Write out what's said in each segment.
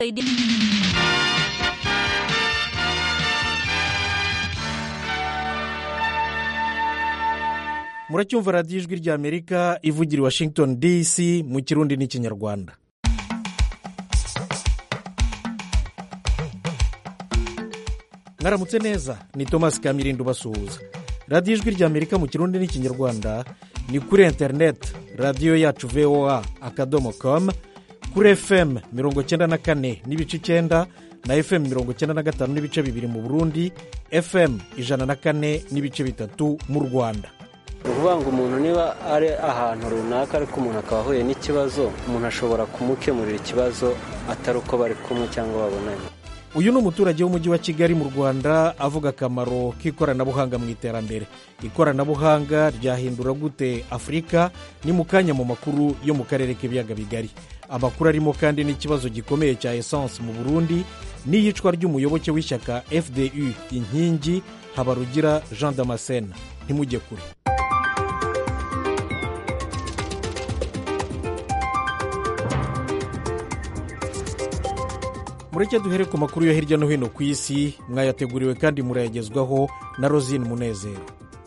muracyumva radiyo ijwi ry'amerika ivugira i washington dc mu kirundi n'ikinyarwanda mwaramutse neza ni thomas kamirindo basuhuza radiyo ijwi ry'amerika mu kirundi n'ikinyarwanda ni kuri interineti radiyo yacu voa akadomo komu kuri fm mirongo cyenda na kane n'ibice icyenda na fm mirongo cyenda na gatanu n'ibice bibiri mu burundi fm ijana na kane n'ibice bitatu mu rwanda ni ukuvuga ngo umuntu niba ari ahantu runaka ariko umuntu akaba ahuye n'ikibazo umuntu ashobora kumukemurira ikibazo atari uko bari kumwe cyangwa babonanye uyu ni umuturage w'umujyi wa kigali mu rwanda avuga akamaro k'ikoranabuhanga mu iterambere ikoranabuhanga ryahindura gute afurika ni mu kanya mu makuru yo mu karere k'ibiyaga bigari amakuru arimo kandi n'ikibazo gikomeye cya esanse mu burundi n'iyicwa ry'umuyoboke w'ishyaka fdu inkingi habarugira jean damascene ntimujye kure mureke duhere ku makuru yo hirya no hino ku isi mwayateguriwe kandi murayagezwaho na rosine munezero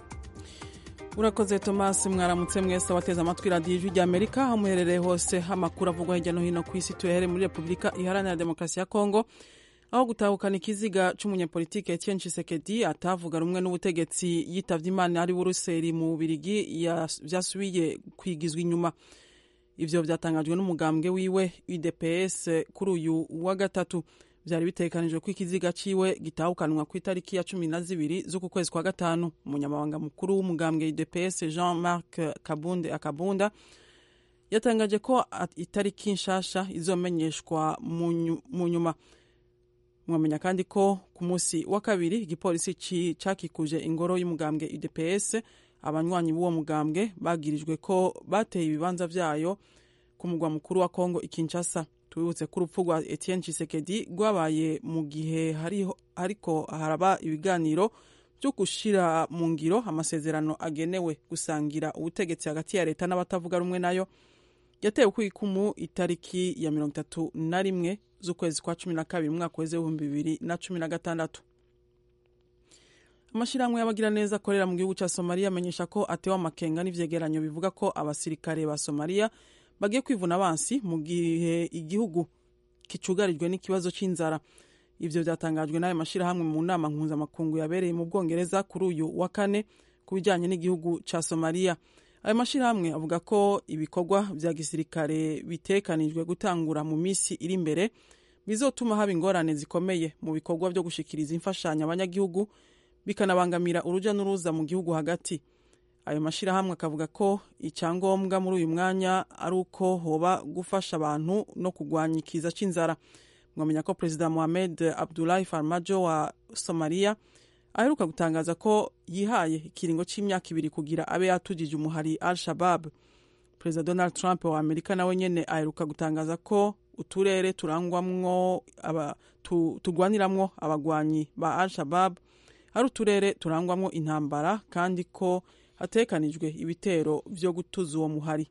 urakoze tomasi mwaramutse mwese abateze amatwi radiyo ijwi ry'amerika aho muherereye hose amakuru avugwa hirya no hino ku isi tuyahere muri repubulika iharanira demokarasi ya kongo aho gutahukana ikiziga cy'umunyapolitike Etienne Tshisekedi atavuga rumwe n'ubutegetsi yitabye imana ari buruseli mu bubirigi byasubiye kwigizwa inyuma ibyo byatangajwe n'umugambwe wiwe udps kuri uyu wa gatatu byari bitekanijwe ko ikiziga ciwe gitahukanwa ku itariki ya cumi na zibiri z'uku kwezi kwa gatanu umunyamabanga mukuru w'umugambwe udps jean marc kabunde akabunda yatangaje ko itariki nshasha izomenyeshwa mu nyuma mwamenya kandi ko ku munsi wa kabiri igipolisi cakikuje ingoro y'umugambwe udps abanywanyi b'uwo mugambwe bagirijwe ko bateye ibibanza byayo ku mugwa mukuru wa kongo ikinshasa tubibutse ko urupfu rwa etienne Tshisekedi rwabaye mu gihe ariko haraba ibiganiro byo gushyira mu ngiro amasezerano agenewe gusangira ubutegetsi hagati ya leta n'abatavuga rumwe nayo yatewe ku ikumu itariki ya mirongo itatu na rimwe z'ukwezi kwa cumi na kabiri umwaka w'ibihumbi bibiri na cumi na gatandatu amashyirahamwe y'abagiraneza akorera mu gihugu cya somaliya amenyesha ko atewe amakenga n'ivyegeranyo bivuga ko abasirikare ba somaliya bagiye kwivuna abansi mu gihe igihugu kicugarijwe n'ikibazo cy'inzara ivyo vyatangajwe n'ayo mashyirahamwe mu nama mpuzamakungu yabereye mu bwongereza kuri uyu wa kane ku bijanye n'igihugu ca somaliya ayo mashyirahamwe avuga ko ibikorwa vya gisirikare bitekanijwe gutangura mu misi iri imbere bizotuma haba ingorane zikomeye mu bikorwa vyo gushikiriza imfashanyo abanyagihugu bikanabangamira uruja n'uruza mu gihugu hagati ayo mashyirahamwe akavuga ko icyangombwa muri uyu mwanya ari uko hoba gufasha abantu no kurwanya ikiza cy'inzara mwamenya ko perezida mohamed abdulahi farmajo wa somaliya aheruka gutangaza ko yihaye ikiringo cy'imyaka ibiri kugira abe yatugije umuhari al shabab perezida donald trump wa amerika nawe nyene aheruka gutangaza ko uturere turangwamwo tu, turwaniramwo abagwanyi ba al shabab ari uturere turangwamwo intambara kandi ko hatekanijwe ibitero vyo gutuza uwo muhari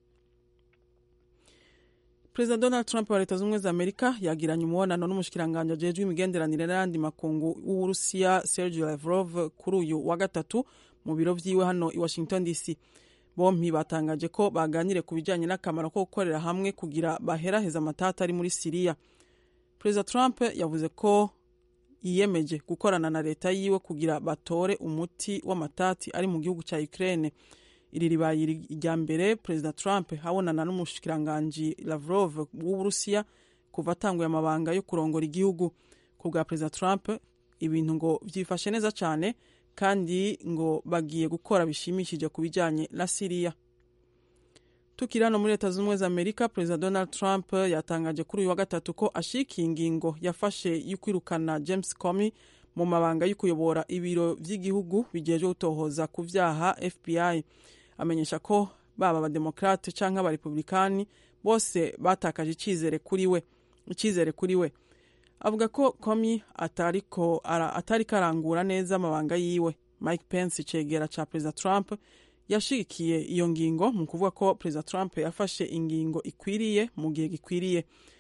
perezida donald trump wa leta z'ubumwe za amerika yagiranye umubonano n'umushikiranganji ajejwe imigenderanire n'ayandi makungu w'uburusiya sergio lavrov kuri uyu wa gatatu mu biro vyiwe hano i washington dc bompi batangaje ko baganire ku bijanye n'akamaro ko gukorera hamwe kugira baheraheza amatata ari muri siriya perezida trump yavuze ko yiyemeje gukorana na leta yiwe kugira batore umuti w'amatati ari mu gihugu cya Ukraine iri ribaye irya mbere perezida Trump habonana n'umushikiranganji Lavrov w'Uburusiya kuva atanguye amabanga yo kurongora igihugu ku bwa perezida Trump ibintu ngo byifashe neza cyane kandi ngo bagiye gukora bishimishije ku bijyanye na Siriya tukiri hano muri leta zunze ubumwe za amerika perezida donald trump yatangaje kuri uyu wa gatatu ko ashikiye ingingo yafashe yo kwirukana james comey mu mabanga yo kuyobora ibiro by'igihugu bigejeje gutohoza ku byaha fbi amenyesha ko baba abademokrate cyangwa abarepublikani bose batakaje icyizere kuri we icyizere kuri we avuga ko comey atariko atari karangura neza amabanga yiwe mike pence icegera ca perezida trump yashigikiye iyo ngingo mu kuvuga ko perezida trump yafashe ingingo ikwiriye mu gihe gikwiriye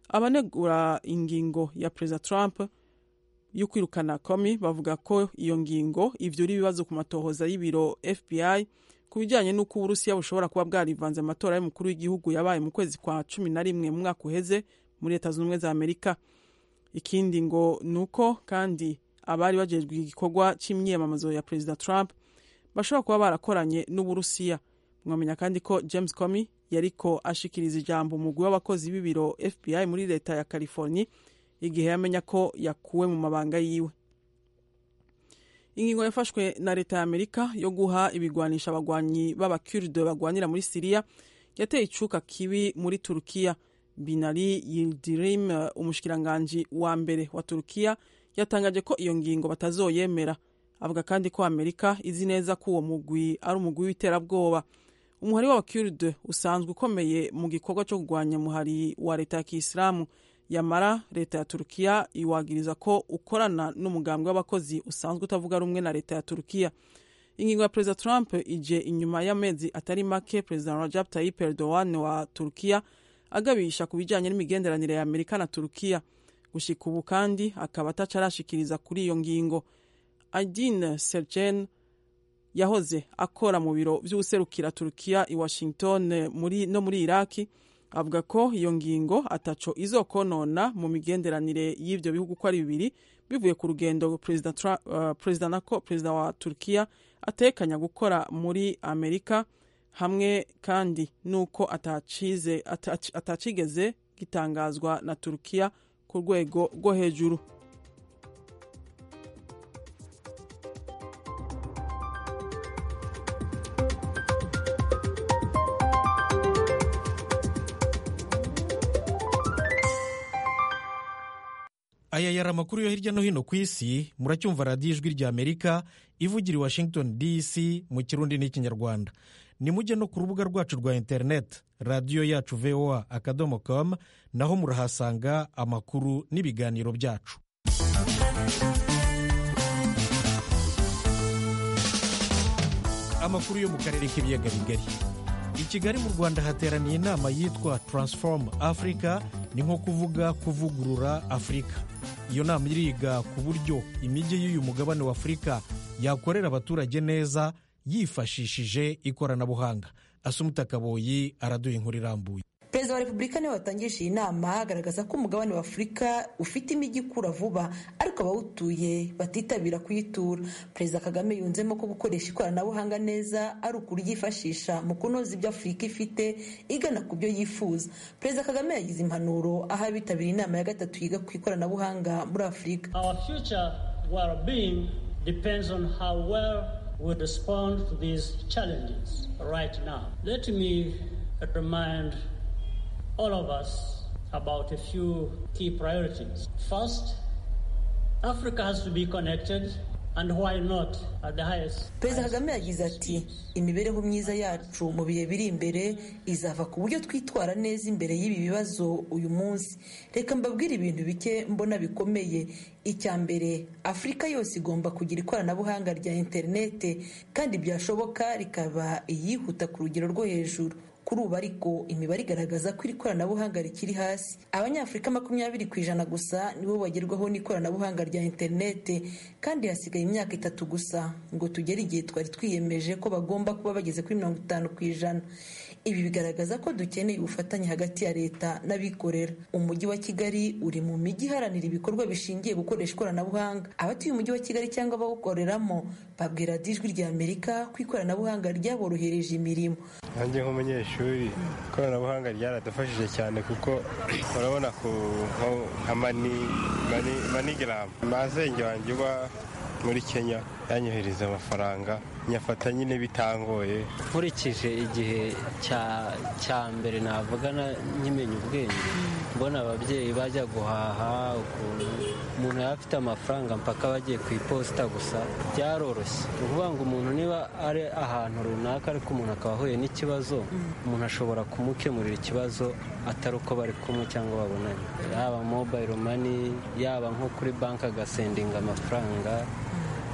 abanegura ingingo ya perezida trump yo kwirukana komi bavuga ko iyo ngingo ivyura ibibazo ku matohoza y'ibiro fbi ku bijyanye n'uko uburusiya bushobora kuba bwarivanze amatora y'umukuru w'igihugu yabaye mu kwezi kwa cumi na rimwe mu mwaka uheze muri leta zunze ubumwe za amerika ikindi ngo ni uko kandi abari bajejwe igikorwa cy'imyiyamamazo ya perezida trump bashobora kuba barakoranye n'uburusiya mwamenya kandi ko james comey yariko ashikiriza ijambo umugwi w'abakozi b'ibiro fbi muri leta ya california igihe yamenya ko yakuwe mu mabanga yiwe ingingo yafashwe na leta ya amerika yo guha ibigwanisha abagwanyi b'abakurde bagwanira muri siriya yateye icuka kibi muri turukiya binari yildirim umushikiranganji wa mbere wa turukiya yatangaje ko iyo ngingo batazoyemera avuga kandi ko amerika izi neza ko uwo mugwi ari umugwi w'iterabwoba umuhari w'abakurde usanzwe ukomeye mu gikorwa cyo kurwanya umuhari wa leta ya kisilamu yamara leta ya turukiya iwagiriza ko ukorana n'umugambwe w'abakozi usanzwe utavuga rumwe na leta ya turukiya ingingo ya perezida trump ije inyuma y'amezi atari make perezida rajab tayyip erdogan wa turukiya agabisha ku bijyanye n'imigenderanire ya amerika na turukiya gushika ubu kandi akaba atacarashikiriza kuri iyo ngingo adin sergen yahoze akora mu biro by'ubuserukira turukiya i washington muri, no muri iraki avuga ko iyo ngingo ataco izokonona mu migenderanire y'ivyo bihugu ko ari bibiri bivuye ku rugendo perezida uh, perezida nako perezida wa turkiya atekanya gukora muri amerika hamwe kandi nuko atacize atacigeze gitangazwa na turkiya ku rwego rwo hejuru aya yari amakuru yo hirya no hino ku isi muracyumva radiyo ijwi rya amerika ivugira i washington dc mu kirundi n'ikinyarwanda nimujye no ku rubuga rwacu rwa interineti radiyo yacu voa akadomo com naho murahasanga amakuru n'ibiganiro byacu amakuru yo mu karere k'ibiyaga bigari i kigali mu rwanda hateraniye inama yitwa transform africa ni nko kuvuga kuvugurura afurika iyo nama iriga ku buryo imijyi y'uyu mugabane wa afurika yakorera abaturage neza yifashishije ikoranabuhanga asumuta kaboyi araduha inkuru irambuye perezida wa repubulika niwe watangije iyi nama agaragaza ko umugabane wa afurika ufite imijyi ikura vuba ariko abawutuye batitabira kuyitura perezida kagame yunzemo ko gukoresha ikoranabuhanga neza ari ukuryifashisha mu kunoza ibyo afurika ifite igana ku byo yifuza perezida kagame yagize impanuro aho abitabiriye inama ya gatatu yiga ku ikoranabuhanga muri afurika we respond to these challenges right now. Let me remind all of us about a few key priorities. First, Africa has to be connected and why not at the highest. perezida kagame yagize ati imibereho myiza yacu mu bihe biri imbere izava ku buryo twitwara neza imbere y'ibi bibazo uyu munsi reka mbabwire ibintu bike mbona bikomeye icya mbere afurika yose igomba kugira ikoranabuhanga rya interinete kandi byashoboka rikaba iyihuta ku rugero rwo hejuru kuri ubu ariko imibare igaragaza ko iri koranabuhanga rikiri hasi abanyafurika makumyabiri ku ijana gusa nibo bagerwaho n'ikoranabuhanga rya interinete kandi hasigaye imyaka itatu gusa ngo tugere igihe twari twiyemeje ko bagomba kuba bageze kuri mirongo itanu ku ijana ibi bigaragaza ko dukeneye ubufatanye hagati ya leta n'abikorera umujyi wa kigali uri mu mijyi iharanira ibikorwa bishingiye gukoresha ikoranabuhanga abatuye umujyi wa kigali cyangwa abawukoreramo babwira ijwi rya amerika ko ikoranabuhanga ryaborohereje imirimo nanjye nk'umunyeshuri ikoranabuhanga ryaradufashije cyane kuko urabona ku nka manigaramu mazenge wanjye uba muri kenya yanyohereza amafaranga nyafata nyine bitangoye nkurikije igihe cya mbere navuga nkimenya ubwenge mbona ababyeyi bajya guhaha ukuntu umuntu yaba afite amafaranga mpaka bagiye ku iposita gusa byaroroshye ni ukuvuga ngo umuntu niba ari ahantu runaka ariko umuntu akaba ahuye n'ikibazo umuntu ashobora kumukemurira ikibazo atari uko bari kumwe cyangwa babonanye yaba mobayiro mani yaba nko kuri banki agasendinga amafaranga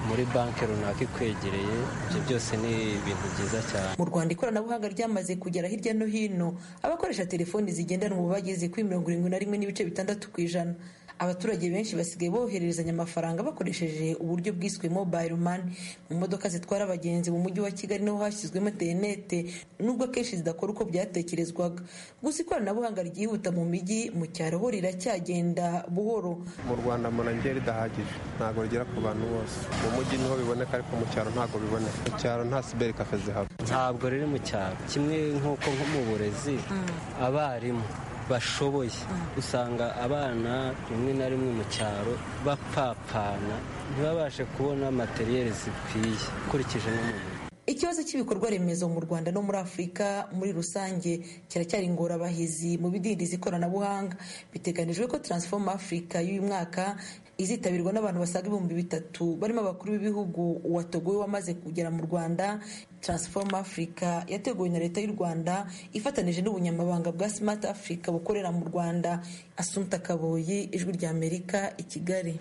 muri banki runaka ikwegereye ibyo byose ni ibintu byiza cyane mu rwanda ikoranabuhanga ryamaze kugera hirya no hino abakoresha telefoni zigendanwa ubu bageze kuri mirongo irindwi na rimwe n'ibice bitandatu ku ijana abaturage benshi basigaye bohererezanya amafaranga bakoresheje uburyo bwiswe mobile money mu modoka zitwara abagenzi mu mujyi wa kigali niho hashyizwemo interinete nubwo akenshi zidakora uko byatekerezwaga gusa ikoranabuhanga ryihuta mu mijyi mu cyaro ho riracyagenda buhoro mu rwanda mbona ridahagije ntabwo rigera ku bantu bose mu mujyi niho biboneka ariko mu cyaro ntabwo biboneka mu cyaro nta siberi kafe zihaba ntabwo riri mu cyaro kimwe nk'uko nko mu burezi abarimu bashoboye usanga abana rimwe na rimwe mu cyaro bapapana ntibabashe kubona materiyeri zikwiye ukurikije n'umuntu ikibazo cy'ibikorwa remezo mu rwanda no muri afurika muri rusange kiracyari ingorabahizi mu bidindiza ikoranabuhanga biteganijwe ko transform africa y'uyu mwaka izitabirwa n'abantu basaga ibihumbi bitatu barimo abakuru b'ibihugu uwa togo we wamaze kugera mu rwanda transform africa yateguwe na leta y'u rwanda ifatanije n'ubunyamabanga bwa smart africa bukorera mu rwanda asunta kaboyi ijwi rya amerika i kigali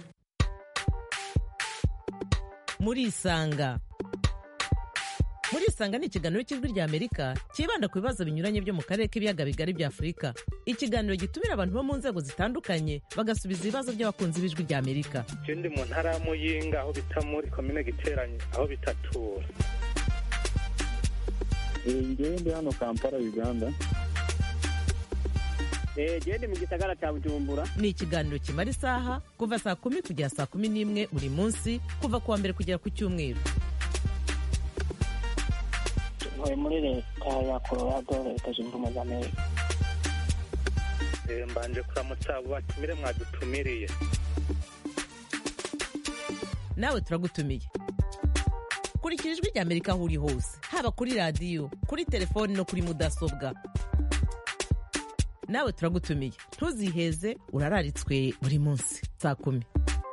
muri isanga muri isanga ni ikiganiro cy'ijwi rya amerika cyibanda ku bibazo binyuranye byo mu karere k'ibiyaga bigari bya afurika ikiganiro gitumira abantu bo mu nzego zitandukanye bagasubiza ibibazo by'abakunzi b'ijwi rya amerika ndi mu ntara ya muyinga aho bita muri komine giteranye aho bitatura ngewe ndi hano kampala uganda gende mu gisagara cya bujumbura ni ikiganiro kimara isaha kuva saa kumi kugera saa kumi n'imwe buri munsi kuva ku wa mbere kugera ku cyumweru ntuye muri leta ya colorado leta zunze ubumwe za amerika mbanje kuramutsa abo batumire mwadutumiriye nawe turagutumiye kurikira ijwi rya amerika aho uri hose haba kuri radiyo kuri telefoni no kuri mudasobwa nawe turagutumiye ntuziheze urararitswe buri munsi saa kumi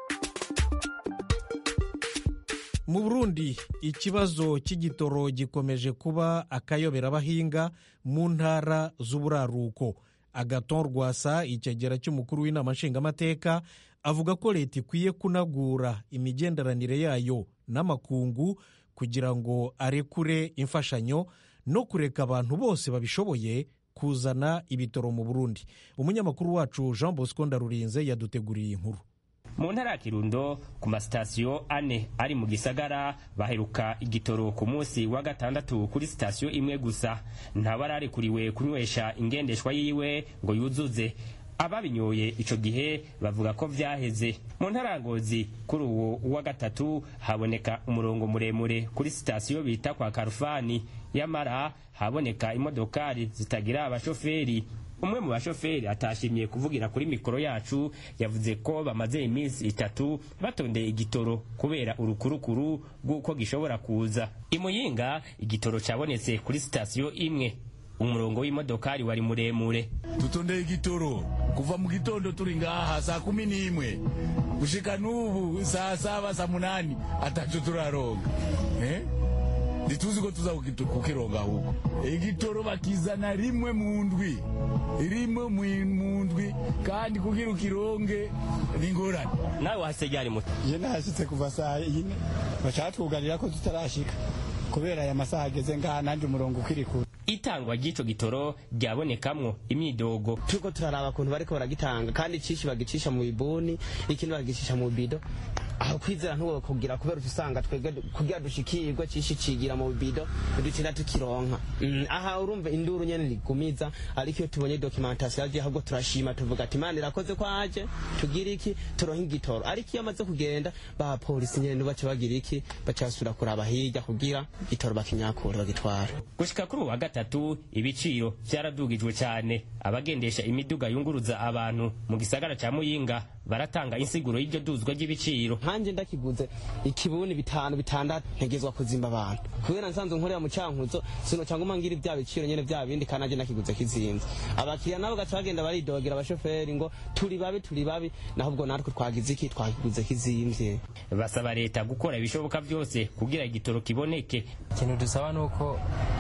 mu burundi ikibazo cy'igitoro gikomeje kuba akayoberabahinga mu ntara z'uburaruko agaton rwasa icyegera cy'umukuru w'inama nshingamateka avuga ko leta ikwiye kunagura imigenderanire yayo n'amakungu kugira ngo arekure imfashanyo no kureka abantu bose babishoboye kuzana ibitoro mu burundi umunyamakuru wacu jean bosco ndarurinze yaduteguriye inkuru mu ntara ya kirundo ku masitasiyo ane ari mu gisagara baheruka igitoro ku munsi wa gatandatu kuri sitasiyo imwe gusa ntabararikuriwe kunywesha ingendeshwa yiwe ngo yuzuze ababinyoye ico gihe bavuga ko vyaheze mu ntara ya ngozi kuri uwo wa gatatu haboneka umurongo muremure kuri sitasiyo bita kwa karufani yamara haboneka imodokari zitagira abashoferi umwe mu bashoferi atashimye kuvugira kuri mikoro yacu yavuze ko bamaze iminsi itatu batondeye igitoro kubera urukurukuru rw'uko gishobora kuza imuyinga igitoro cyabonetse kuri sitasiyo imwe umurongo w'imodokari wari muremure dutondeye igitoro kuva mu gitondo turi ngaha saa kumi n'imwe gushika n'ubu saa saba saa munani ataco turaronga eh? ntituzi ko tuza kukironga ahubwo igitoro bakizana rimwe mu ndwi rimwe mu ndwi kandi kugira ukironge ni ingorane nawe wahasegera muto je nahashitse kuva saa yine bacatwugarira ko tutarashika kubera aya masaha ageze ngaha nanjye umurongo ukiri kure itangwa ry'ico gitoro ryabonekamwo imyidogo turiko turaraba ukuntu bariko baragitanga kandi icinshi bagicisha mu bibuni ikindi bagicisha mu bido aho kwizera ntuwo kugira kubera usanga twebwe kugira dushikirwe cishi cigira mu bido ducinda tukironka mm, aha urumva induru nyene rigumiza ariko iyo tubonye documentation yaje ahubwo turashima tuvuga ati imana irakoze ko aje tugira iki turonka igitoro ariko iyo amaze kugenda ba polisi nyene baca bagira iki baca basubira kuraba hirya kugira igitoro bakinyakura bagitwara gushika kuri uwa gatatu ibiciro vyaradugijwe cyane abagendesha imiduga yunguruza abantu mu gisagara ca muyinga baratanga insiguro y'iryo duzwa ry'ibiciro nkanje ndakiguze ikibuni bitanu bitandatu ntegezwa kuzimba abantu kubera nsanzwe nkorera mu cankuzo sino cyangwa umangira ibya biciro nyene bya bindi kandi nanje ndakiguze kizinze abakiriya nabo gaca bagenda baridogera abashoferi ngo turi babi turi babi naho ubwo natwe twagize iki twakiguze kizimvye basaba leta gukora ibishoboka byose kugira igitoro kiboneke ikintu dusaba nuko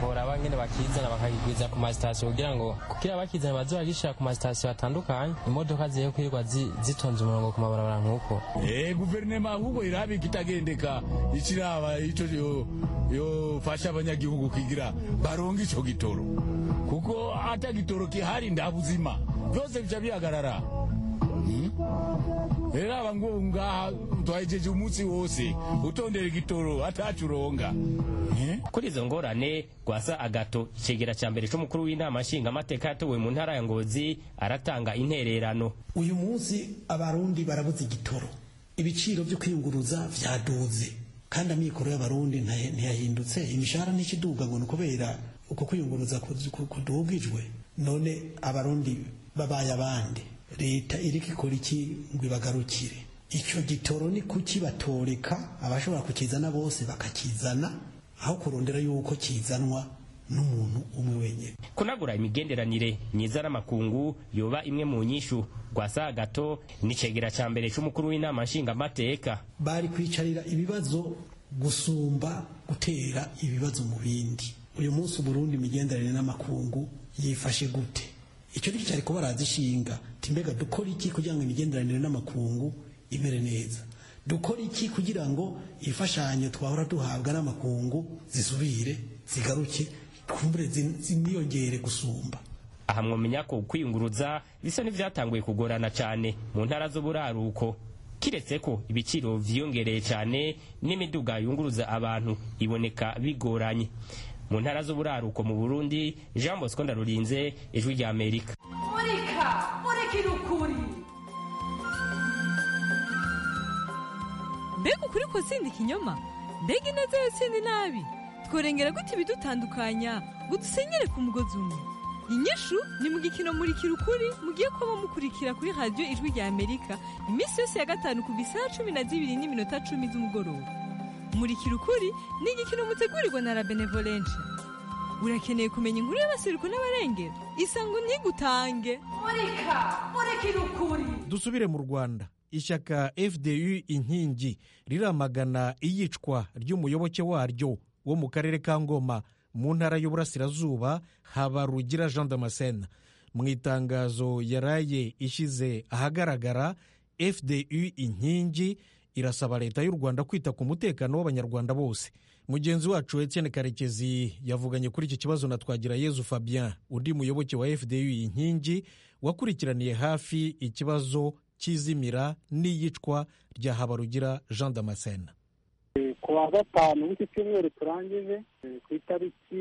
boraba ngene bakizana bakakigwiza ku masitasiyo kugira ngo kugira bakizana baze bagishira ku masitasiyo atandukanye imodoka ziye kwirirwa zi- zitonze umurongo ku mabarabara nk'uko Eh, guverinoma ahubwo irabi kitagendeka ikiraba ico yo yofasha abanyagihugu kugira baronke ico gitoro kuko ata gitoro kihari nda buzima byose bica bihagarara Hmm? rero aba ngo ngaha twahejeje umunsi wose utondera igitoro atacu uronga kuri izo ngorane rwasa agato icegera cya mbere c'umukuru w'inama nshingamateka yatowe mu ntara ya ngozi aratanga intererano uyu munsi abarundi barabuze igitoro ibiciro byo kwiyunguruza vyaduze kandi amikoro y'abarundi ntahe- ntiyahindutse imishahara ntikiduga ngo ni ukubera uko kwiyunguruza ku- ku- kudugijwe none abarundi babaye abandi leta iriko ikora iki ngo ibagarukire icyo gitoro ni kuki batoreka abashobora kukizana bose bakakizana aho kurondera yuko kizanwa n'umuntu umwe wenyine kunagura imigenderanire myiza n'amakungu yoba imwe mu nyishu rwasa agato n'icegera cya mbere c'umukuru w'inama nshingamateka bari kwicarira ibibazo gusumba gutera ibibazo mu bindi uyu munsi uburundi imigenderanire n'amakungu yifashe gute icyo ni cyo cyari kuba barazishinga ati mbega dukora iki kugira ngo imigenderanire n'amakungu imere neza dukora iki kugira ngo imfashanyo twahora duhabwa n'amakungu zisubire zigaruke twumbure zin- ziniyongere gusumba aha mwomenya ko kwiyunguruza bisa n'ivyatanguye kugorana cyane mu ntara z'uburaruko kiretse ko ibiciro vyiyongereye cyane n'imiduga yunguruza abantu iboneka bigoranye mu ntara z'uburaruko mu burundi jean bosco ndarurinze ijwi rya amerika murika murikira ukuri mbega ukuri ko sindi ikinyoma mbega ineza yo sindi nabi tworengera gute ibidutandukanya ngo dusenyere ku mugozi umwe inyishu ni mu gikino murikira ukuri mugiye kuba mukurikira kuri radiyo ijwi rya amerika iminsi yose ya gatanu kuva isaha cumi na zibiri n'iminota cumi z'umugoroba murikira ukuri ni igikino mutegurirwa na la benevolence urakeneye kumenya inkuru y'abasiruko n'abarengera isango ntigutange murika murikira ukuri dusubire mu rwanda ishyaka fdu inkingi riramagana iyicwa ry'umuyoboke waryo wo mu karere ka ngoma mu ntara y'uburasirazuba habarugira jean damascene mu itangazo yaraye ishyize ahagaragara fdu inkingi irasaba leta y'u rwanda kwita ku mutekano w'abanyarwanda bose mugenzi wacu etienne karekezi yavuganye kuri iki kibazo na twagira yezu fabien undi muyoboke wa fdu inkingi wakurikiraniye hafi ikibazo cy'izimira n'iyicwa rya habarugira jean damascene ku wa gatanu w'iki cyumweru turangije eh, ku itariki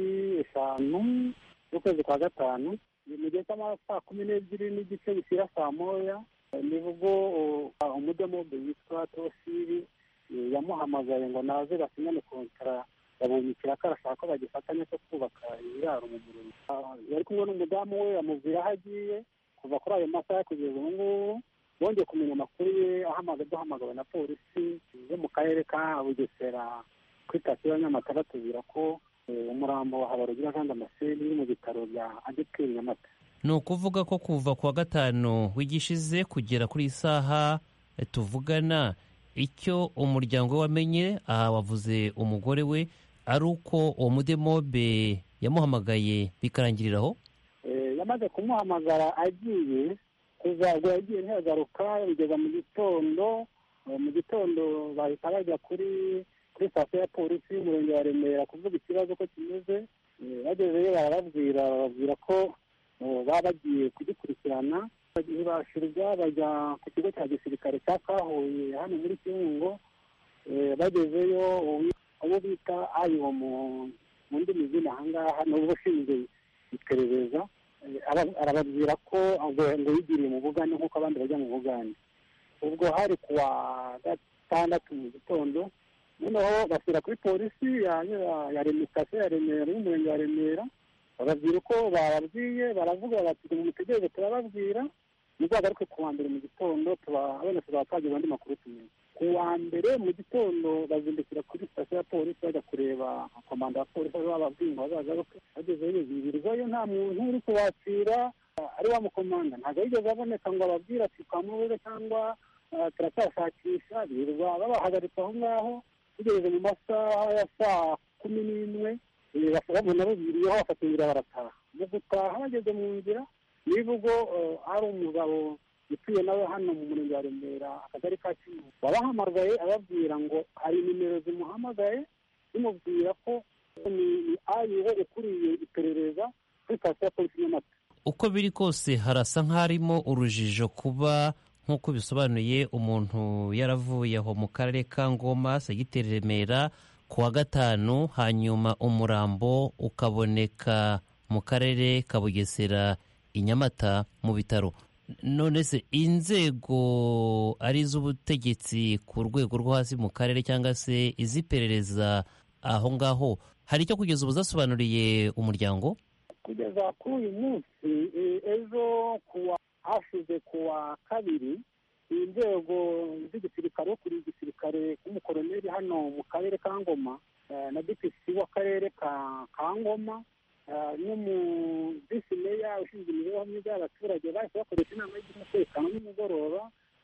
eshanu z'ukwezi kwa gatanu ni mu gihe cy'ama saa kumi n'ebyiri n'igice bishyira saa moya eh, nibwo uh, umudemobe witwa tosiri eh, yamuhamagaye ngo naze basinyane kontara yabumikira ko arashaka ko bagifatanya cyo kubaka ibiraro mu murimo Ah, yari kumwe n'umudamu we amubwira aho agiye kuva kuri ayo masaha kugeza ubu ngubu bongeye kumenya amakuru ye ahamaga duhamagawe na polisi yo mu karere ka bugesera kuri sitasiyo ya nyamata batubwira ko eh, umurambo wa habarugira jean damascene uri mu bitaro bya adeperi nyamata ni ukuvuga ko kuva ku wa gatanu wigishize kugera kuri iyi saha eh, tuvugana icyo umuryango we wamenye aha wavuze umugore we ari uko uwo mudemobe yamuhamagaye bikarangirira aho Eh, yamaze kumuhamagara agiye kuva ubwo yagiye ntiyagaruka bigeza mu gitondo eh, mu gitondo bahita bajya kuri kuri sitasiyo ya polisi y'umurenge wa remera kuvuga ikibazo ko kimeze Eh, bagezeyo barababwira bababwira ko eh, baba bagiye kugikurikirana ntibashirwa bajya ku kigo cya gisirikare cya kahuye hano muri kibungo Eh, bagezeyo uwi- abo bita ayiwo mu mu ndimi z'ino ahangaha ni uba ushinzwe iperereza Eh, ara- arababwira ko ngo ngo yigiriye mu bugande nk'uko abandi bajya mu bugande ubwo hari ku wa gatandatu mu gitondo noneho bashyira kuri polisi ya ya- ya Reme- sitasiyo ya remera y'umurenge wa remera bababwira uko bababwiye baravuga bati ngo mutegereze turababwira muzagaruke ku wa mbere mu gitondo tuba wenda tuzaba twagira andi makuru tumenye ku wa mbere mu gitondo bazindukira kuri sitasiyo ya polisi bajya kureba komanda wa polisi aho bababwiye ngo bazagaruke bagezeyo birirwayo nta muntu uri kubakira ari wa mukomanda ntabwo yigeze aboneka ngo ababwire ati twamubuze cyangwa ah, turacyashakisha birirwa babahagaritse aho ngaho tugeze mu masaha ya saa kumi n'imwe babona bubiriyeho bafata inzira barataha mu gutaha bageze mu nzira nivugo ari umugabo utuye nawe hano mu murenge wa remera akagari ka kivu wabahamagaye ababwira ngo hari nimero zimuhamagaye zimubwira ko ni ayiwe ukuriye iperereza kuri sitasiyo ya polisi y'amata uko biri kose harasa nk'harimo urujijo kuba nk'uko bisobanuye umuntu yaravuye aho mu karere ka ngoma segiteri remera ku wa gatanu hanyuma umurambo ukaboneka mu karere ka bugesera i nyamata mu bitaro none se inzego ari iz'ubutegetsi ku rwego rwo hasi mu karere cyangwa se iz'iperereza aho ngaho hari icyo kugeza ubu zasobanuriye umuryango kugeza kuri uyu munsi ejo kuwa hashize kuwa kabiri inzego z'igisirikare wo kuri igisirikare k'umukoroneri hano mu karere ka ngoma na dpc w'akarere ka ngoma n'umudisi meya ushinzwe imibereho myiza y'abaturage bahise bakoresha inama y'umutekano nimugoroba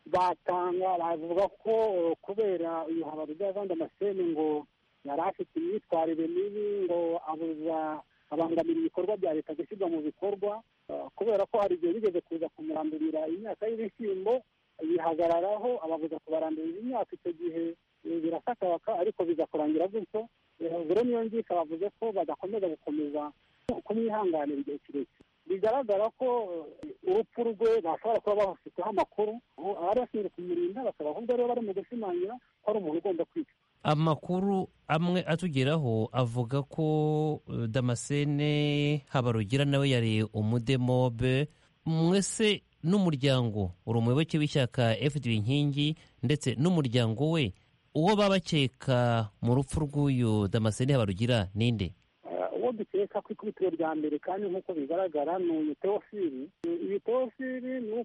batanga bavuga ko kubera uyu habaruza vanda amaseni ngo yari afite imyitwarire mibi ngo abuza abangamira ibikorwa bya leta gushyirwa mu bikorwa kubera ko hari igihe bigeze kuza kumurandurira imyaka y'ibishyimbo yihagararaho ababuza kubarandurira imyaka icyo gihe birasakabaka ariko bigakurangira gutyo rero niyo ngika bavuze ko badakomeza gukomeza kumwihanganira igihe kirekire bigaragara ko urupfu rwe bashobora kuba bafiteho amakuru abari bashinzwe kumurinda bakaba ahubwo rero bari mu gushimangira ko ari umuntu ugomba kwicwa amakuru amwe atugeraho avuga ko damascene habarugira nawe yari umudemobe mwese n'umuryango uri umuyoboke w'ishyaka fdb inkingi ndetse n'umuryango we uwo baba bakeka mu rupfu rw'uyu damascene habarugira ninde uwo dukeka ku ikubitiro rya mbere kandi nk'uko bigaragara ni uyu teofili iyi teofili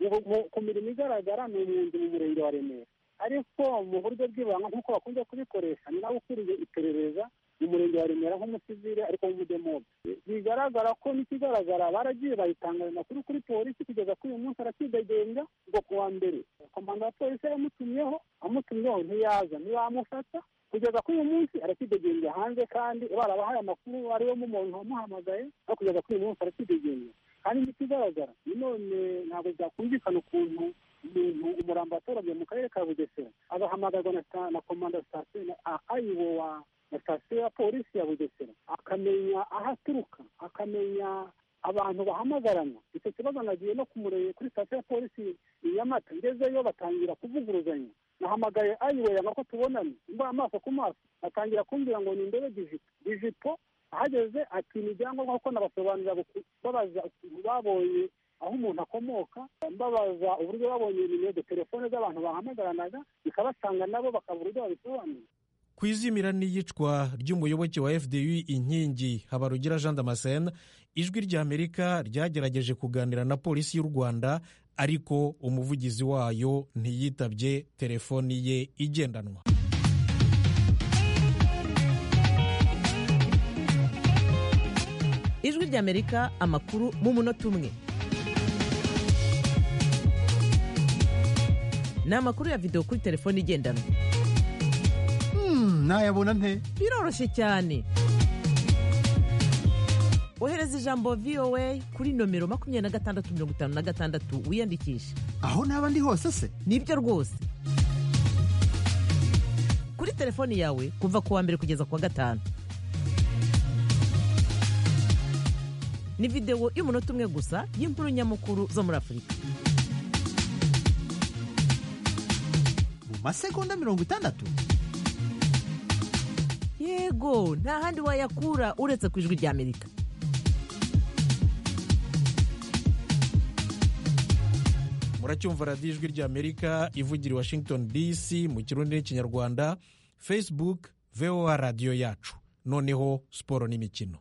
ku mirimo igaragara ni umwunzi mu murenge wa remera ariko mu buryo bw'ibanga nk'uko bakunze kubikoresha ni nawe ukuriye iperereza mu murenge wa remera nk'umusivile ariko w'umudemobe bigaragara ko n'ikigaragara baragiye bayitanga ayo makuru kuri polisi kugeza kuri uyu munsi arakidegembya ngo ku wa mbere komanda wa polisi yamutumyeho amutumyeho ntiyaza ntibamufata kugeza kuri uyu munsi arakidegembya hanze kandi barabahaye amakuru ariwe mu muntu wamuhamagaye no kugeza kuri uyu munsi arakidegembya kandi n'ikigaragara none ntabwo byakumvikana ukuntu umuntu umurambo watoranye mu karere ka bugesera agahamagarwa na komanda sitasiyo ayiwo wa na sitasiyo ya polisi ya bugesera akamenya aho aturuka akamenya abantu bahamagarana icyo kibazo nagiye no kumureye kuri sitasiyo ya polisi i nyamata ngezeyo batangira kuvuguruzanya nahamagaye ayiwe yanga ko tubonane mbaye amaso ku maso atangira kumbwira ngo ni indebe dijipo dijipo ahageze ati ni ibyangombwa kuko nabasobanurira babaza ukuntu babonye aho umuntu akomoka mbabaza uburyo babonye nimero de telefone z'abantu bahamagaranaga bikabasanga nabo bakabura uburyo babisobanura ku izimira n'iyicwa ry'umuyoboke wa fdu inkingi habarugira jean damascene ijwi ry'amerika ryagerageje kuganira na polisi y'u rwanda ariko umuvugizi wayo ntiyitabye telefoni ye igendanwa ijwi ry'amerika amakuru mu munota umwe ni amakuru ya videwo kuri telefone igendanwa nayabona nte biroroshye cyane ohereza ijambo voa kuri nomero makumyabiri na gatandatu mirongo itanu na gatandatu wiyandikishe aho naba ndi hose se nibyo rwose kuri telefoni yawe kuva ku wa mbere kugeza ku wa gatanu ni videwo y'umunota umwe gusa y'inkuru nyamukuru zo muri afurika mu masegonda mirongo itandatu yego nta handi wayakura uretse ku ijwi ry'amerika muracyumva radiyo ijwi ry'amerika ivugira i washington dc mu kirundi n'ikinyarwanda facebook voa radiyo yacu noneho siporo n'imikino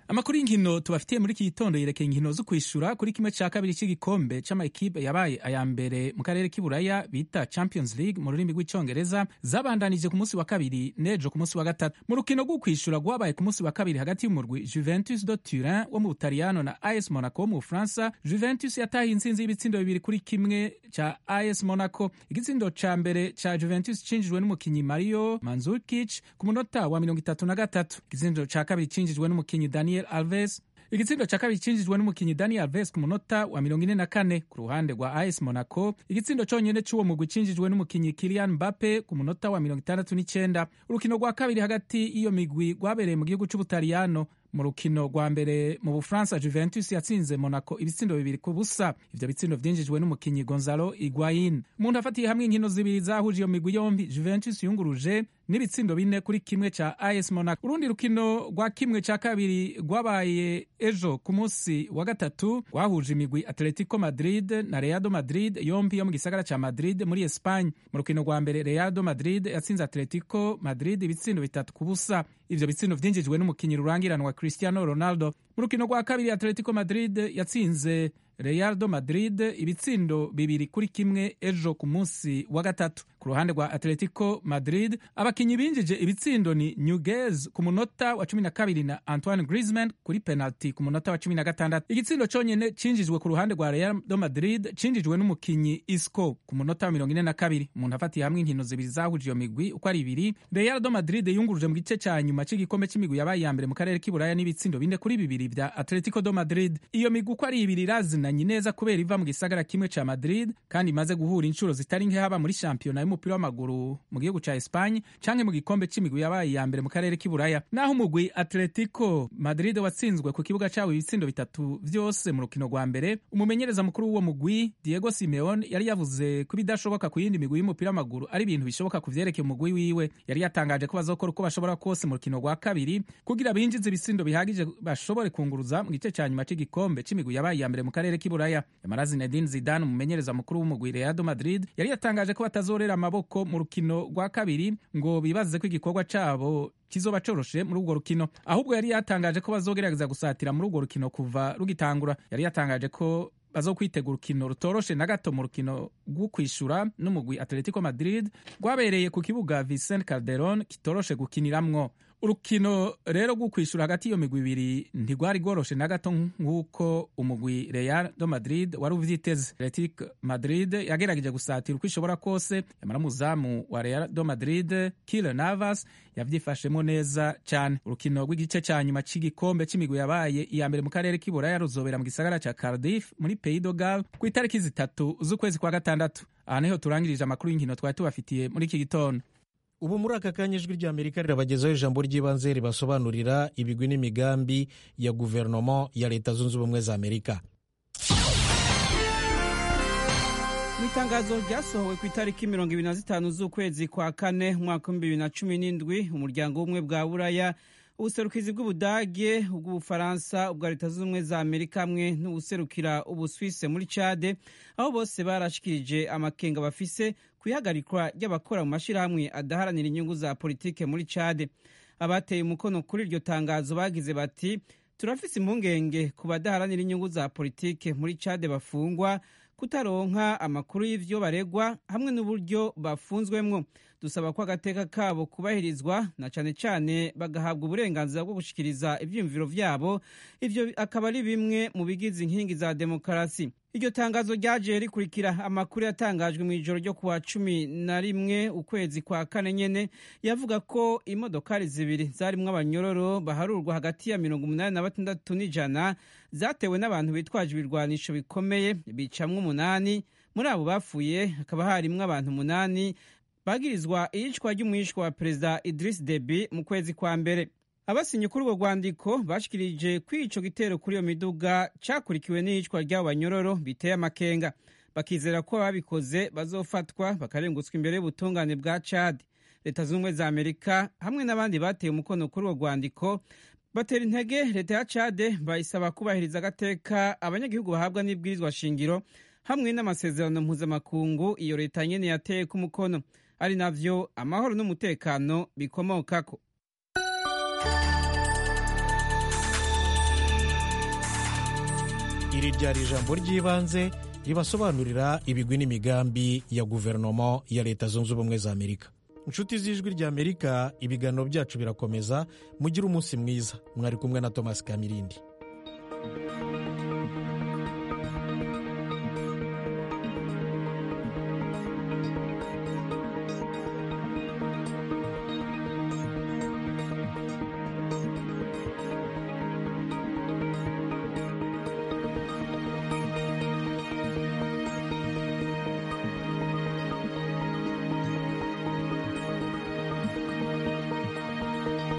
amakuru y'inkino tubafitiye muri iki gitondo yerekeye inkino zo kwishura kuri kimwe cya kabiri cy'igikombe c'amakipe yabaye aya mbere mu karere k'iburaya bita champions league mu rurimi rw'icyongereza zabandanije ku munsi wa kabiri n'ejo ku munsi wa gatatu mu rukino rwo kwishura rwabaye ku munsi wa kabiri hagati y'umurwi juventus do turin wo mu butaliyano na as monaco wo mu bufaransa juventus yatahiye intsinzi y'ibitsindo bibiri kuri kimwe cya as monaco igitsindo ca mbere ca juventus cinjijwe n'umukinyi mario manzukic ku munota wa mirongo itatu na gatatu igitsindo ca kabiri cinjijwe n'umukinyi daniel alves igitsindo cya kabiri cinjijwe n'umukinyi daniel alves ku munota wa mirongo ine na kane ku ruhande rwa as monaco igitsindo cyonyine cy'uwo mugwi cinjijwe n'umukinyi kilian mbappe ku munota wa mirongo itandatu n'icyenda urukino rwa kabiri hagati y'iyo migwi rwabereye mu gihugu cy'ubutaliyano mu rukino rwa mbere mu bufaransa juventus yatsinze monaco ibitsindo bibiri ku busa ivyo bitsindo vyinjijwe n'umukinyi gonzalo iguain umuntu afatiye hamwe inkino zibiri zahuje iyo migwi yombi juventus yunguruje n'ibitsindo bine kuri kimwe ca as monaco urundi rukino rwa kimwe ca kabiri rwabaye ejo ku munsi wa gatatu rwahuje imigwi atletico madrid na reado madrid yombi yo mu gisagara ca madrid muri espagne mu rukino rwa mbere reado madrid yatsinze atletico madrid ibitsindo bitatu ku busa ivyo bitsindo vyinjijwe n'umukinyi rurangiranwa cristiano ronaldo mu rukino rwa kabiri atletico madrid yatsinze Real Madrid ibitsindo bibiri kuri kimwe ejo ku munsi wa gatatu ku ruhande rwa Atletico Madrid abakinyi binjije ibitsindo ni Nunez ku munota wa cumi na kabiri na Antoine Griezmann kuri penalty ku munota wa cumi na gatandatu igitsindo cyonyine cinjijwe ku ruhande rwa Real Madrid cinjijwe n'umukinyi Isco ku munota wa mirongo ine na kabiri umuntu afatiye hamwe inkino zibiri zahuje iyo migwi uko ari ibiri Real Madrid yunguruje mu gice cya nyuma cy'igikombe cy'imigwi yabaye iya mbere mu karere k'iburaya n'ibitsindo bine kuri bibiri vya Atletico do Madrid iyo migwi uko ari ibiri irazina imenanye neza kubera iva mu gisagara kimwe ca Madrid kandi imaze guhura inshuro zitari nke haba muri shampiyona y'umupira w'amaguru mu gihugu ca Espagne canke mu gikombe c'imigwi yabaye iya mbere mu karere k'iburaya naho umugwi Atletico Madrid watsinzwe ku kibuga cawo ibitsindo bitatu vyose mu rukino rwa mbere umumenyereza mukuru w'uwo mugwi Diego Simeone yari yavuze ko ibidashoboka ku yindi migwi y'umupira w'amaguru ari ibintu bishoboka ku vyerekeye umugwi wiwe yari yatangaje ko bazokora uko bashobora kose mu rukino rwa kabiri kugira binjize ibitsindo bihagije bashobore kunguruza mu gice ca nyuma c'igikombe c'imigwi yabaye iya mbere mu karere k'iburaya yamara Zinedine Zidane umumenyereza mukuru w'umugwi Real Madrid yari yatangaje ko batazorera amaboko mu rukino rwa kabiri ngo bibaze ko igikorwa cabo kizoba coroshe muri urwo rukino ahubwo yari yatangaje ko bazogerageza gusatira muri urwo rukino kuva rugitangura yari yatangaje ko bazokwitegura urukino rutoroshe na gato mu rukino rwo kwishura n'umugwi Atletico Madrid rwabereye ku kibuga Vicente Calderon kitoroshe gukiniramwo urukino rero rwo kwishura hagati y'iyo migwi ibiri ntigwari rworoshe na gato nk'uko umugwi Real do Madrid wari uvyiteze Atletico Madrid yagerageje gusatira uko ishobora kose yamara umuzamu wa Real do Madrid Keylor Navas yavyifashemo neza cyane urukino rw'igice cya nyuma cy'igikombe c'imigwi yabaye iya mbere mu karere k'iburaya ruzobera mu gisagara ca Cardiff muri Pays de Galles ku itariki zitatu z'ukwezi kwa gatandatu aha niho turangirije amakuru y'inkino twari tubafitiye muri iki gitondo ubu muri aka kanya ijwi rya amerika rirabagezaho ijambo ry'ibanze ribasobanurira ibigwi n'imigambi ya guverinoma ya leta zunze ubumwe za amerika mu itangazo ryasohowe ku itariki mirongo ibiri na zitanu z'ukwezi kwa kane umwaka w'ibihumbi bibiri na cumi n'indwi umuryango w'ubumwe bwa buraya ubuserukizi bw'ubudage ubw'ubufaransa ubwa leta zunze ubumwe za amerika hamwe n'ubuserukira ubuswise muri cade aho bose barashikirije amakenga bafise ku ihagarikwa ry'abakora mu mashyirahamwe adaharanira inyungu za politike muri cade abateye umukono kuri iryo tangazo bagize bati turafise impungenge ku badaharanira inyungu za politike muri cade bafungwa kutaronka amakuru y'ivyo baregwa hamwe n'uburyo bafunzwemwo dusaba ko agateka kabo kubahirizwa na cane cane bagahabwa uburenganzira bwo gushikiriza ivyiyumviro vyabo ivyo akaba ari bimwe mu bigize inkingi za demokarasi iryo tangazo ryaje rikurikira amakuru yatangajwe mu ijoro ryo kuwa cumi na rimwe ukwezi kwa kane nyene yavuga ko imodokari zibiri zarimwo abanyororo baharurwa hagati ya mirongo umunani na batandatu n'ijana zatewe n'abantu bitwaje ibirwanisho bikomeye bicamwo umunani muri abo bapfuye hakaba harimwo abantu umunani bagirizwa iyicwa ry'umwishwa wa perezida Idris Deby mu kwezi kwa mbere abasinye kuri urwo rwandiko bashikirije ko ico gitero kuri iyo miduga cakurikiwe n'iyicwa ry'abo banyororo biteye amakenga bakizera ko ababikoze bazofatwa bakarengutswa imbere y'ubutungane bwa Chad leta z'ubumwe za Amerika hamwe n'abandi bateye umukono kuri urwo rwandiko batera intege leta ya Chad bayisaba kubahiriza agateka abanyagihugu bahabwa n'ibwirizwa shingiro hamwe n'amasezerano mpuzamakungu iyo leta nyene yateye ku mukono ari navyo amahoro n'umutekano bikomokako iri ryari ijambo ry'ibanze ribasobanurira ibigwi n'imigambi ya guverinoma ya leta zunze ubumwe za amerika inshuti z'ijwi ry'amerika ibiganiro byacu birakomeza mugire umunsi mwiza mwari kumwe na thomas kamirindi